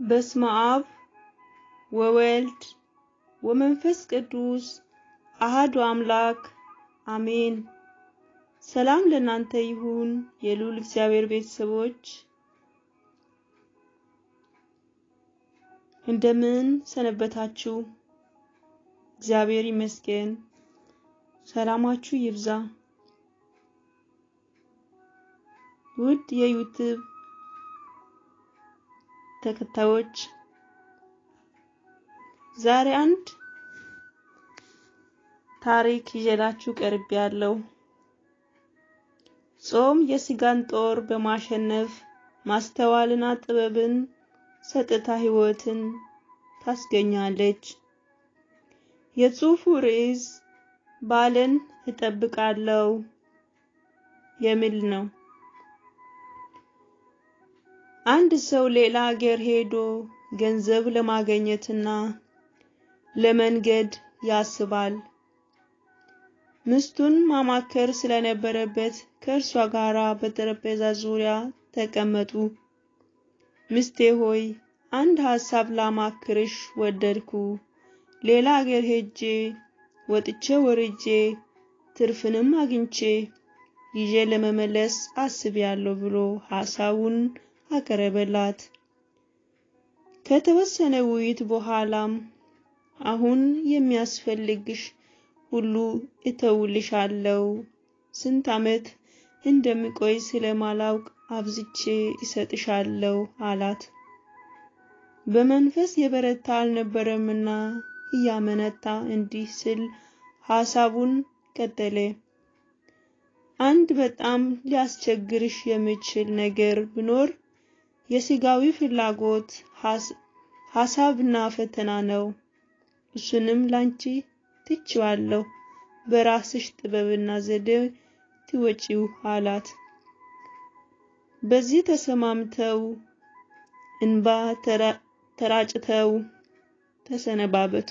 በስመ አብ ወወልድ ወመንፈስ ቅዱስ አሃዱ አምላክ አሜን። ሰላም ለእናንተ ይሁን የልዑል እግዚአብሔር ቤተሰቦች እንደምን ሰነበታችሁ? እግዚአብሔር ይመስገን። ሰላማችሁ ይብዛ። ውድ የዩቲዩብ ተከታዮች ዛሬ አንድ ታሪክ ይዤላችሁ ቀርብ ያለው ጾም የስጋን ጦር በማሸነፍ ማስተዋልና ጥበብን ሰጥታ ሕይወትን ታስገኛለች። የጽሑፉ ርዕስ ባልን እጠብቃለሁ የሚል ነው። አንድ ሰው ሌላ ሀገር ሄዶ ገንዘብ ለማግኘትና ለመንገድ ያስባል። ምስቱን ማማከር ስለነበረበት ከእርሷ ጋር በጠረጴዛ ዙሪያ ተቀመጡ። ሚስቴ ሆይ አንድ ሀሳብ ላማክርሽ ወደድኩ። ሌላ ሀገር ሄጄ ወጥቼ ወርጄ ትርፍንም አግኝቼ ይዤ ለመመለስ አስቤያለሁ ብሎ ሀሳቡን አቀረበላት። ከተወሰነ ውይይት በኋላም አሁን የሚያስፈልግሽ ሁሉ እተውልሻለሁ፣ ስንት ዓመት እንደሚቆይ ስለማላውቅ አብዝቼ እሰጥሻለሁ አላት። በመንፈስ የበረታ አልነበረምና እያመነታ እንዲህ ሲል ሀሳቡን ቀጠለ። አንድ በጣም ሊያስቸግርሽ የሚችል ነገር ቢኖር የስጋዊ ፍላጎት ሀሳብና ፈተና ነው። እሱንም ላንቺ ትችዋለሁ፣ በራስሽ ጥበብና ዘዴ ትወጪው አላት። በዚህ ተሰማምተው እንባ ተራጭተው ተሰነባበቱ።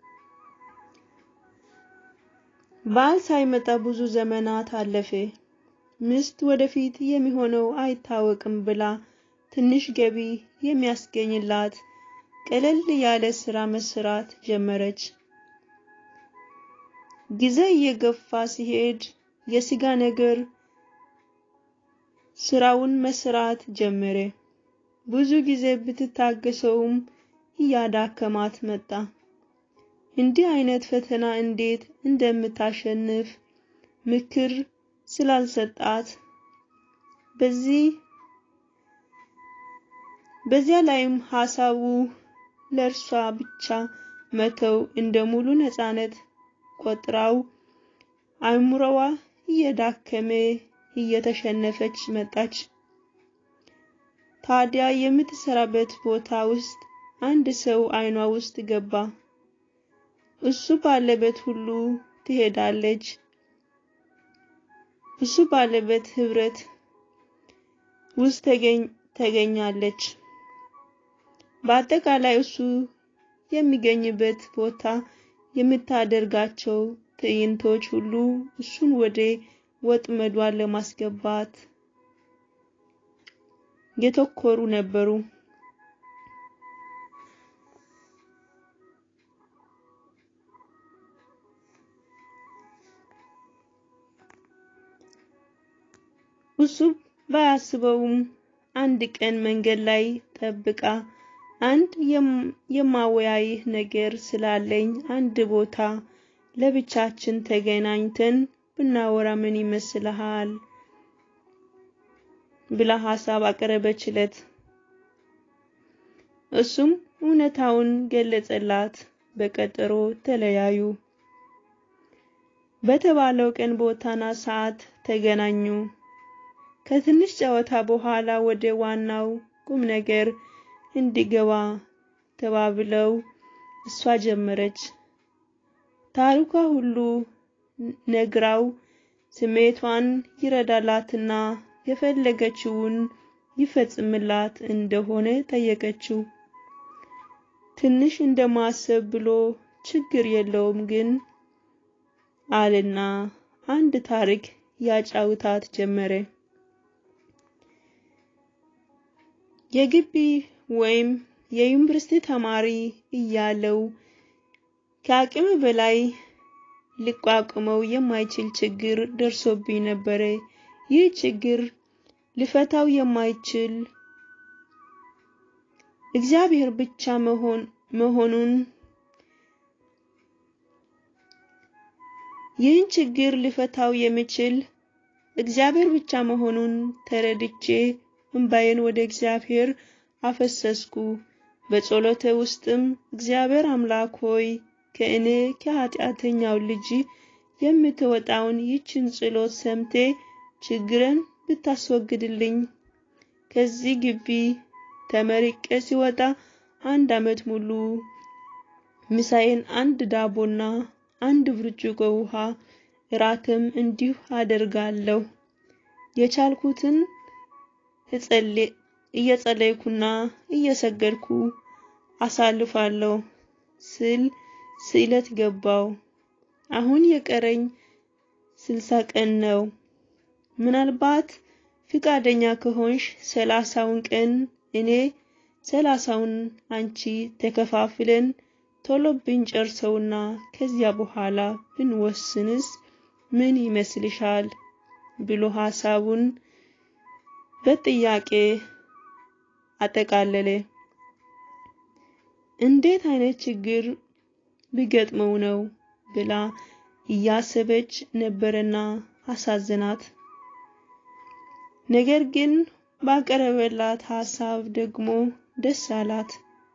ባል ሳይመጣ ብዙ ዘመናት አለፈ። ሚስት ወደፊት የሚሆነው አይታወቅም ብላ ትንሽ ገቢ የሚያስገኝላት ቀለል ያለ ስራ መስራት ጀመረች። ጊዜ እየገፋ ሲሄድ የስጋ ነገር ስራውን መስራት ጀመረ። ብዙ ጊዜ ብትታገሰውም እያዳከማት መጣ። እንዲህ አይነት ፈተና እንዴት እንደምታሸንፍ ምክር ስላልሰጣት በዚህ በዚያ ላይም ሀሳቡ ለእርሷ ብቻ መተው እንደ ሙሉ ነፃነት ቆጥራው አእምሮዋ እየዳከመ እየተሸነፈች መጣች። ታዲያ የምትሰራበት ቦታ ውስጥ አንድ ሰው አይኗ ውስጥ ገባ። እሱ ባለበት ሁሉ ትሄዳለች። እሱ ባለበት ህብረት ውስጥ ተገኛለች። በአጠቃላይ እሱ የሚገኝበት ቦታ የምታደርጋቸው ትዕይንቶች ሁሉ እሱን ወደ ወጥመዷን ለማስገባት የተኮሩ ነበሩ። እሱ ባያስበውም አንድ ቀን መንገድ ላይ ጠብቃ አንድ የማወያይህ ነገር ስላለኝ አንድ ቦታ ለብቻችን ተገናኝተን ብናወራ ምን ይመስልሃል? ብላ ሀሳብ አቀረበችለት። እሱም እውነታውን ገለጸላት። በቀጠሮ ተለያዩ። በተባለው ቀን ቦታና ሰዓት ተገናኙ። ከትንሽ ጨዋታ በኋላ ወደ ዋናው ቁም ነገር እንዲገባ ተባብለው እሷ ጀመረች። ታሪኳ ሁሉ ነግራው ስሜቷን ይረዳላትና የፈለገችውን ይፈጽምላት እንደሆነ ጠየቀችው። ትንሽ እንደማሰብ ብሎ ችግር የለውም ግን አልና አንድ ታሪክ ያጫውታት ጀመረ። የግቢ ወይም የዩኒቨርሲቲ ተማሪ እያለው ከአቅም በላይ ሊቋቁመው የማይችል ችግር ደርሶብኝ ነበረ። ይህ ችግር ልፈታው የማይችል እግዚአብሔር ብቻ መሆን መሆኑን ይህን ችግር ሊፈታው የሚችል እግዚአብሔር ብቻ መሆኑን ተረድቼ እንባዬን ወደ እግዚአብሔር አፈሰስኩ። በጸሎቴ ውስጥም እግዚአብሔር አምላክ ሆይ ከእኔ ከኃጢአተኛው ልጅ የምትወጣውን ይችን ጸሎት ሰምቴ ችግርን ብታስወግድልኝ። ከዚህ ግቢ ተመርቄ ሲወጣ አንድ ዓመት ሙሉ ምሳዬን አንድ ዳቦና አንድ ብርጭቆ ውሃ እራትም እንዲሁ አደርጋለሁ። የቻልኩትን እየጸለይኩና እየሰገድኩ አሳልፋለሁ ስል ስዕለት ገባው። አሁን የቀረኝ ስልሳ ቀን ነው። ምናልባት ፍቃደኛ ከሆንሽ ሰላሳውን ቀን እኔ ሰላሳውን አንቺ ተከፋፍለን ቶሎ ብንጨርሰውና ከዚያ በኋላ ብንወስንስ ምን ይመስልሻል? ብሎ ሐሳቡን በጥያቄ አጠቃለለ። እንዴት አይነት ችግር ቢገጥመው ነው ብላ እያሰበች ነበርና አሳዝናት። ነገር ግን ባቀረበላት ሐሳብ ደግሞ ደስ አላት።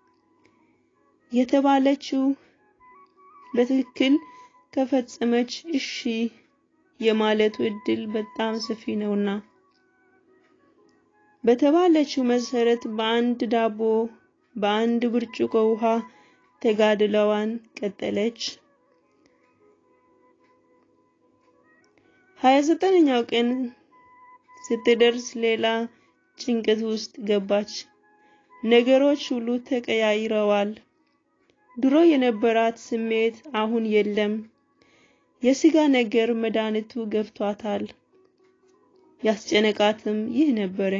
የተባለችው በትክክል ከፈጸመች እሺ የማለቱ እድል በጣም ሰፊ ነውና በተባለችው መሰረት በአንድ ዳቦ በአንድ ብርጭቆ ውሃ ተጋድለዋን ቀጠለች። ሀያ ዘጠነኛው ቀን ስትደርስ ሌላ ጭንቀት ውስጥ ገባች። ነገሮች ሁሉ ተቀያይረዋል። ድሮ የነበራት ስሜት አሁን የለም። የስጋ ነገር መድኃኒቱ ገብቷታል። ያስጨነቃትም ይህ ነበረ።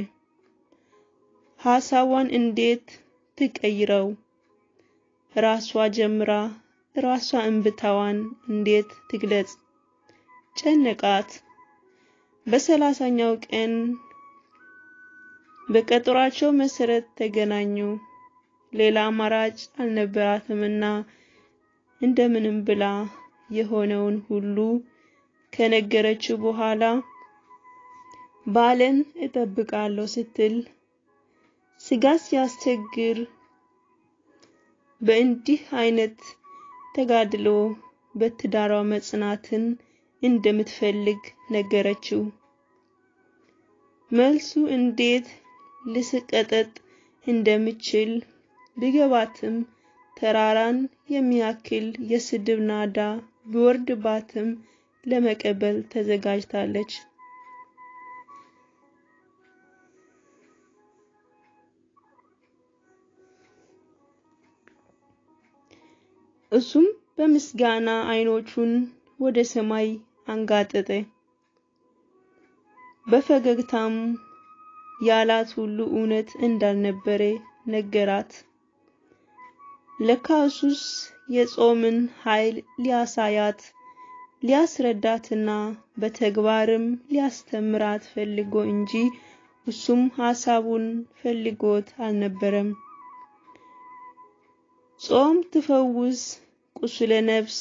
ሐሳቧን እንዴት ትቀይረው? ራሷ ጀምራ ራሷ እንብታዋን እንዴት ትግለጽ? ጨነቃት። በሰላሳኛው ቀን በቀጠሯቸው መሰረት ተገናኙ። ሌላ አማራጭ አልነበራትምና እንደምንም ብላ የሆነውን ሁሉ ከነገረችው በኋላ ባልን እጠብቃለሁ ስትል ስጋ ሲያስቸግር በእንዲህ አይነት ተጋድሎ በትዳሯ መጽናትን እንደምትፈልግ ነገረችው። መልሱ እንዴት ልስቀጠጥ እንደምችል ቢገባትም ተራራን የሚያክል የስድብ ናዳ ቢወርድባትም ለመቀበል ተዘጋጅታለች። እሱም በምስጋና አይኖቹን ወደ ሰማይ አንጋጠጠ። በፈገግታም ያላት ሁሉ እውነት እንዳልነበረ ነገራት። ለካ እሱስ የጾምን ኃይል ሊያሳያት ሊያስረዳትና በተግባርም ሊያስተምራት ፈልጎ እንጂ እሱም ሐሳቡን ፈልጎት አልነበረም። ጾም ትፈውስ ቁስለ ነፍስ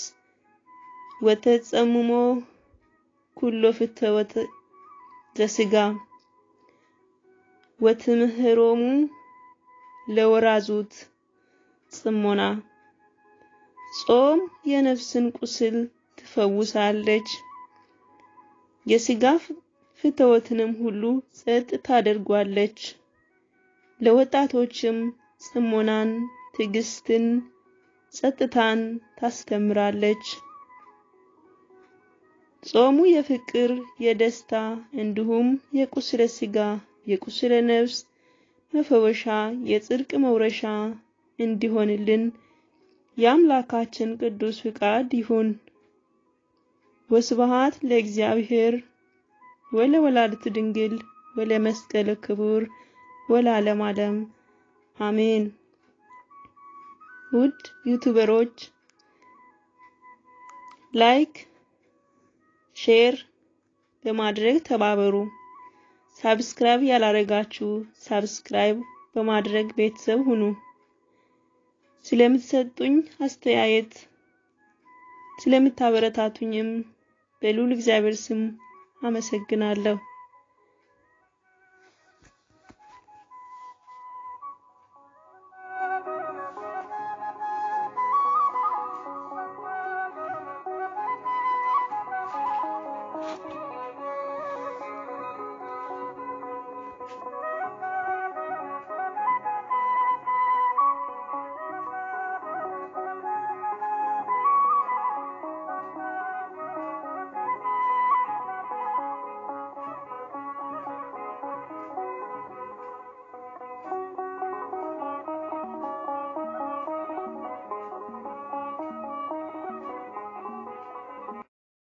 ወተጸምሞ ኩሎ ፍትወት ዘስጋ ወትምህሮሙ ለወራዙት ጽሞና ጾም የነፍስን ቁስል ትፈውሳለች፣ የስጋ ፍትወትንም ሁሉ ጸጥ ታደርጓለች። ለወጣቶችም ጽሞናን፣ ትዕግስትን፣ ጸጥታን ታስተምራለች። ጾሙ የፍቅር፣ የደስታ እንዲሁም የቁስለ ስጋ የቁስለ ነፍስ መፈወሻ የጽድቅ መውረሻ እንዲሆንልን የአምላካችን ቅዱስ ፍቃድ ይሁን። ወስብሐት ለእግዚአብሔር ወለወላዲቱ ድንግል ወለመስቀሉ ክቡር ወለዓለመ ዓለም አሜን። ውድ ዩቱበሮች ላይክ፣ ሼር በማድረግ ተባበሩ። ሳብስክራይብ ያላረጋችሁ ሳብስክራይብ በማድረግ ቤተሰብ ሁኑ። ስለምትሰጡኝ አስተያየት ስለምታበረታቱኝም በልዑል እግዚአብሔር ስም አመሰግናለሁ።